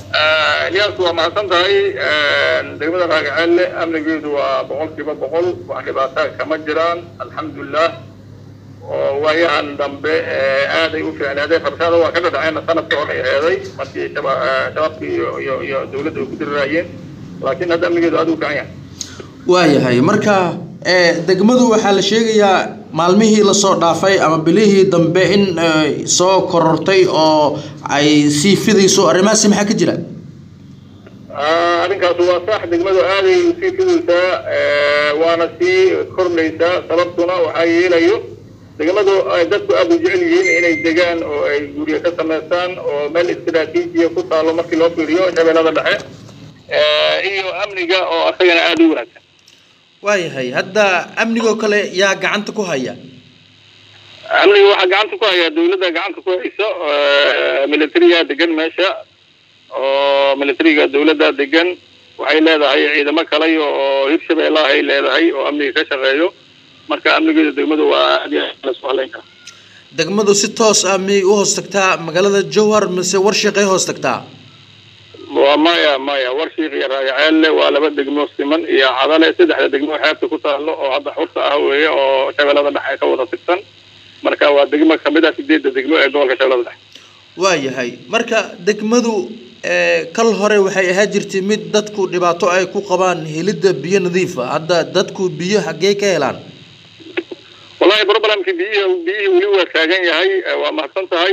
iyaas waa mahadsan tahay degmada raagaceelle amnigeedu waa boqol kiiba boqol wax dhibaata kama jiraan alxamdulilah oo waayahan dambe aaday u fiicnaaday rabshada waa ka dhadhaceenna sanadka hore ay heeday markii shabaabkii iyo iyo iyo dawladda ay ku diriraayeen laakiin hadda amnigeedu aad u fiican yahay waayahay marka degmadu waxaa la sheegayaa maalmihii lasoo dhaafay ama bilihii dambe in soo korortay oo ay sii fidayso arrimahaasi maxaa ka jira arrinkaas waa sax degmadu aaday usii fidaysaa waana sii kordhaysaa sababtuna waxaa yeelayo degmadu ay dadku aada u jecel yihiin inay degaan oo ay guryo ka samaystaan oo meel istaraatiijiya ku taalo markii loo fiiriyo shabeellada dhexe iyo amniga oo asagana aada u wanaagsan waayahay hadda amnigoo kale yaa gacanta ku haya amniga waxaa gacanta ku haya dawladda gacanta ku hayso militariga degan meesha oo militariga dawladda degan waxay leedahay ciidamo kale oo hirshabeellaha ay leedahay oo amniga ka shaqeeyo marka amnigeeda degmadu waa aad iyo aad lasoo haleyn kara degmadu si toos ah miyay u hoos tagtaa magaalada jowhar mise warshiqay hoos tagtaa waa maya maya warshiik iyo raagaceelle waa laba degmo siman iyo cadale saddexda degmo xeebta ku taalo oo hadda xurta ah weeye oo shabeellada dhexe ka wada tigsan marka waa degmo kamid ah sideedda degmo ee gobolka shabeellada dhexe waayahay marka degmadu kal hore waxay ahaa jirtay mid dadku dhibaato ay ku qabaan helidda biyo nadiifa hadda dadku biyo xaggee ka helaan wallahi problemkii biyihii biyihii weli waa taagan yahay waa mahadsan tahay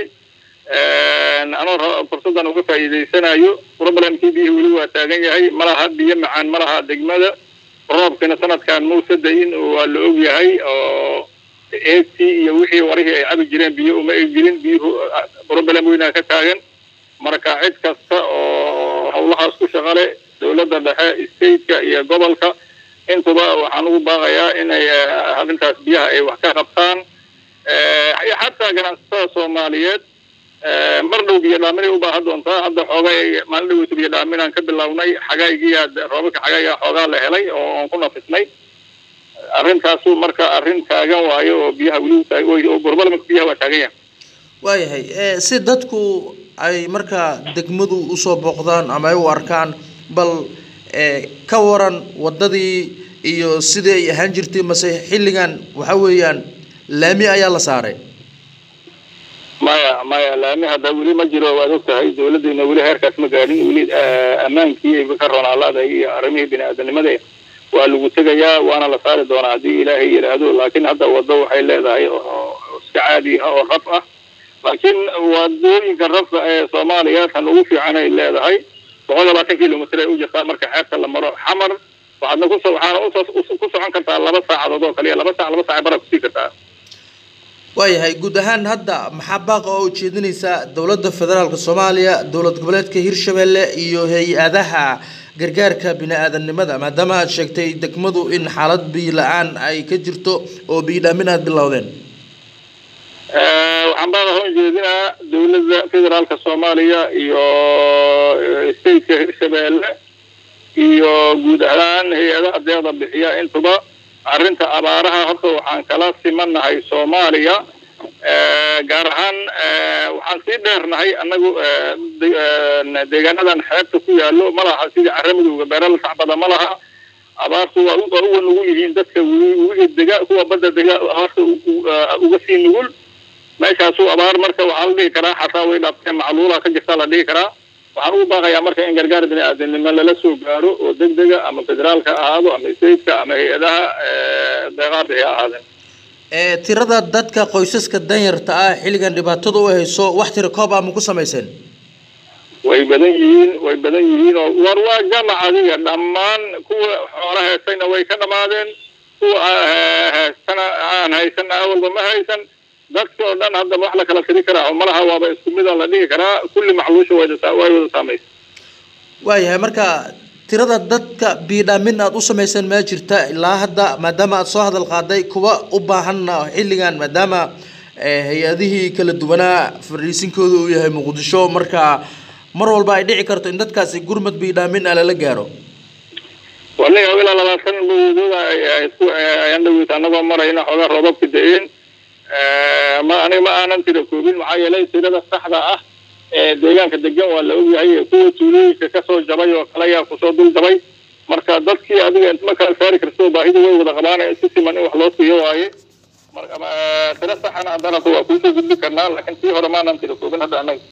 anoo fursaddan uga faa'iidaysanayo problemkii biyihii weli waa taagan yahay malaha biyo macaan malaha degmada roobkina sanadkan mausa da-in waa la og yahay oo eegtii iyo wixii warihii ay cabi jireen biyo uma egjirin biyuhu problem weynaa ka taagan marka cid kasta oo hawlahaas ku shaqale dawladda dhexe stateka iyo gobolka intuba waxaan ugu baaqayaa inay arrintaas biyaha ay wax ka qabtaan xataa ganacsatada soomaaliyeed mar dhow biyo dhaaminay u baahan doontaa hadda xoogaa maalin dhaweysa biyo dhaaminaan ka bilownay xagaagiyaa roobabka xagaagaa xoogaa la helay oo aan ku nafisnay arrintaasu marka arrin taagan waayo oo biyaha weli burbalmaka biyaha waa taagan yahay waayahay si dadku ay markaa degmadu usoo booqdaan ama ay u arkaan bal ka waran waddadii iyo sidii ay ahaan jirtay mase xilligan waxa weeyaan laami ayaa la saaray maya maya laami hadda weli ma jiro waad og tahay dawladdeena weli heerkaas ma gaadhin weli ammaankii ka roonaalaaday iyo arrimihii bini-aadanimada waa lagu tegayaa waana la saari doonaa haddii ilaahay yidhaahdo laakiin hadda waddo waxay leedahay oo iska caadi ah oo raf ah laakiin wadooyinka rafka ee soomaaliya tan ugu fiican ay leedahay boqol labaatan kilomitr ay u jirtaa marka xeebta la maro xamar waxaadna kus waxaana ku socon kartaa laba saacadood oo kaliya laba saac laba saac bara kusii kartaa waayahay guud ahaan hadda maxaa baaqa oo ujeedinaysaa dowladda federaalka soomaaliya dowlad goboleedka hirshabelle iyo hay-adaha gargaarka bini-aadanimada maadaama aad sheegtay degmadu in xaalad biyo la-aan ay ka jirto oo biyo dhaamin aad bilowdeen waxaan baaqa hoo jeedinaa dawladda federaalka soomaaliya iyo stateka hirshabelle iyo guud ahaan hay-adaha deeqda bixiya intuba arrinta abaaraha horta waxaan kala simanahay soomaaliya gaar ahaan waxaan sii dheernahay annagu deegaanadan xeebta ku yaallo ma laha sidii caramidowga beerala sacbada ma laha abaartu waa uga nugul yihiin dadka wigi dega kuwa badda dega abaarta uga sii nugul meeshaasu abaar marka waxaa la dhihi karaa xataa way dhaafteen macluula ka jirtaa la dhihi karaa waxaan ugu baaqayaa marka in gargaar bini-aadanimo lala soo gaaro oo deg dega ama federaalka ha ahaado ama stateka ama hay-adaha deeqaha bixi ha ahaadeen tirada dadka qoysaska danyarta ah xilligan dhibaatada u hayso wax tira koob ah ma ku samayseen way badan yihiin way badan yihiin oo war waa jamac adiga dhammaan kuwa xoola heestayna way ka dhamaadeen kuwa heestana aan haysana awalba ma haysan dadka oo dhan hadda wax la kala tiri karaa malaha waaba isku mida la dhihi karaa kulli macluusha way wada saamaysa waayahay marka tirada dadka biidhaamin aada u samayseen ma jirta ilaa hadda maadaama aada soo hadal qaaday kuwa u baahanna xilligan maadaama hay-adihii kala duwanaa fariisinkooda uu yahay muqdisho marka mar walba ay dhici karto in dadkaasi gurmad biidhaamin ah lala gaaro waniga ilaa labaatan bawdooda ayaan dhaweyta anagoo marayna xoogaa roobabka da-een ma aniga ma aanan tira koobin maxaa yeelay tirada saxda ah deegaanka degan waa la ogyahay kuwa tuulooyinka kasoo jabay oo kale ayaa kusoo dul jabay marka dadkii adiga intma kala saari karto baahida way wada qabaan si siman in wax loo siiyo waaye marka tiro saxana haddana waa kuusoo gudbi karnaa laakiin tii hore maanan tira koobin hadda annaga